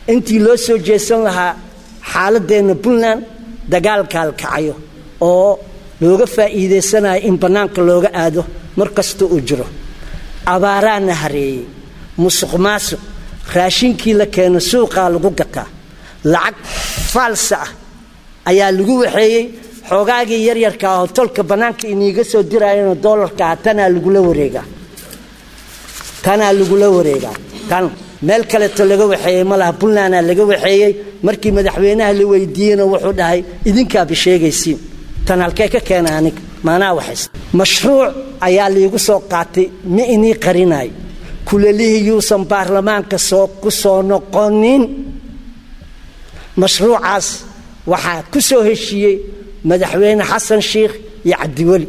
intii loo soo jeesan lahaa xaaladeenna puntland dagaalkaal kacayo oo looga faa'iidaysanayo in bannaanka looga aado mar kasta uu jiro abaaraana hareeyey musuq maasuq raashinkii la keeno suuqaa lagu gataa lacag faalsa ah ayaa lagu waxeeyey xoogaagii yaryarka ahoo tolka bannaanka iniiga soo dirayana doolarka ah tanaa lagula wareegaa tanaa lagula wareegaa tan meel kaleeto laga waxeeyey ma laha puntlandaa laga waxeeyey markii madaxweynaha la weydiiyeyna wuxuu dhahay idinkaaba sheegaysiin tan halkee ka keena aniga maanaa waxays mashruuc ayaa liigu soo qaatay ma inii qarinaay kulalihii yuusan baarlamaanka soo ku soo noqonin mashruucaas waxaa ku soo heshiiyey madaxweyne xasan sheikh iyo cabdiweli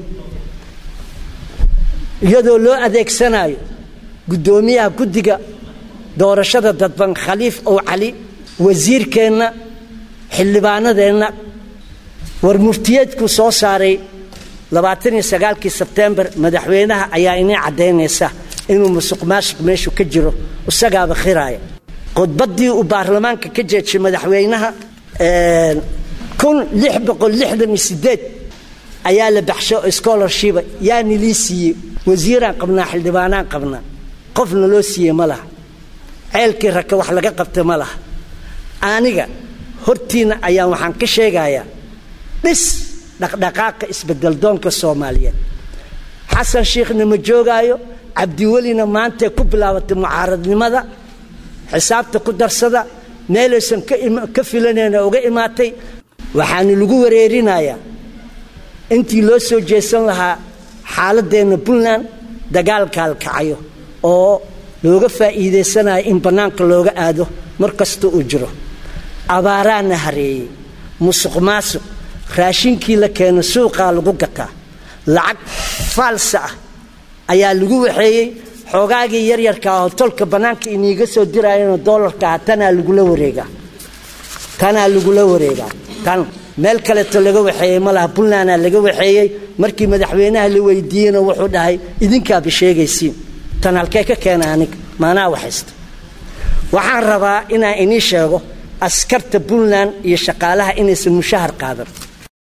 iyadoo loo adeegsanayo guddoomiyaha guddiga doorashada dadban khaliif ow cali wasiirkeenna xildhibaanadeenna war muftiyeedkuu soo saaray labaatan iyo sagaalkii sebtembar madaxweynaha ayaa inii caddaynaysa inuu musuq maasuq meeshu ka jiro isagaaba khiraaya khudbaddii uu baarlamaanka ka jeejay madaxweynaha kun lix boqol lixdan iyo sideed ayaa la baxsho scholarshiba yaa nilii siiyey wasiiraan qabnaa xildhibaanaan qabnaa qofna loo siiyey ma laha ceelkii raka wax laga qabta ma laha aniga hortiinna ayaan waxaan ka sheegayaa dhis dhaqdhaqaaqa isbedeldoonka soomaaliyeed xasan shiikhna ma joogaayo cabdiwelina maantay ku bilaabatay mucaaradnimada xisaabta ku darsada meelaysan ka filanayna uga imaatay waxaana lagu wareerinayaa intii loo soo jeesan lahaa xaaladeenna puntland dagaalkaal kacayo oo looga faa'iidaysanayo in bannaanka looga aado mar kasta uu jiro abaaraana hareeyey musuq maasuq raashinkii la keeno suuqaa lagu gataa lacag faalsa ah ayaa lagu waxeeyey xoogaagii yaryarka ahoo tolka bannaanka iniiga soo dirayana doolarka ah tanaa lagula wareegaa tanaa lagula wareegaa tan meel kaleeto laga waxeeyey ma laha puntlandaa laga waxeeyey markii madaxweynaha la weydiiyeyna wuxuu dhahay idinkaaba sheegaysiin tan halkee ka keena aniga maanaa waxaysta waxaan rabaa inaan inii sheego askarta puntland iyo shaqaalaha inaysan mushahar qaadan